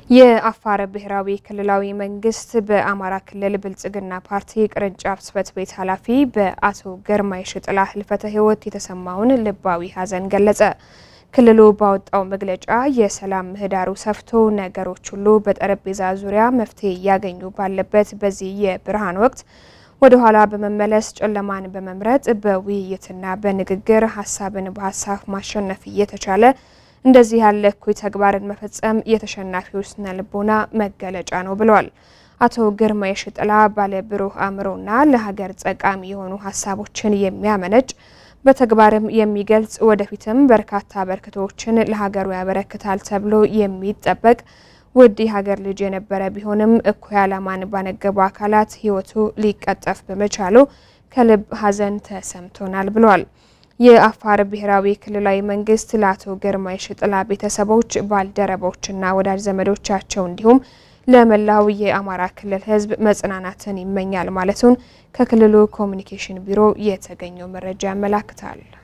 የአፋር ብሔራዊ ክልላዊ መንግስት በአማራ ክልል ብልጽግና ፓርቲ ቅርንጫፍ ጽሕፈት ቤት ኃላፊ በአቶ ግርማይ ሽጥላ ህልፈተ ሕይወት የተሰማውን ልባዊ ሐዘን ገለጸ። ክልሉ ባወጣው መግለጫ የሰላም ምህዳሩ ሰፍቶ ነገሮች ሁሉ በጠረጴዛ ዙሪያ መፍትሄ እያገኙ ባለበት በዚህ የብርሃን ወቅት ወደ ኋላ በመመለስ ጨለማን በመምረጥ በውይይትና በንግግር ሀሳብን በሀሳብ ማሸነፍ እየተቻለ እንደዚህ ያለ እኩይ ተግባርን መፈጸም የተሸናፊው ስነ ልቦና መገለጫ ነው ብለዋል። አቶ ግርማይ ሽጥላ ባለ ብሩህ አእምሮና ለሀገር ጠቃሚ የሆኑ ሀሳቦችን የሚያመነጭ በተግባርም የሚገልጽ ወደፊትም በርካታ በርክቶችን ለሀገሩ ያበረክታል ተብሎ የሚጠበቅ ውድ የሀገር ልጅ የነበረ ቢሆንም እኩይ ዓላማን ባነገቡ አካላት ሕይወቱ ሊቀጠፍ በመቻሉ ከልብ ሐዘን ተሰምቶናል ብለዋል። የአፋር ብሔራዊ ክልላዊ መንግስት ለአቶ ግርማይ ሽጥላ ቤተሰቦች፣ ባልደረቦችና ወዳጅ ዘመዶቻቸው እንዲሁም ለመላው የአማራ ክልል ሕዝብ መጽናናትን ይመኛል ማለቱን ከክልሉ ኮሚኒኬሽን ቢሮ የተገኘው መረጃ ያመላክታል።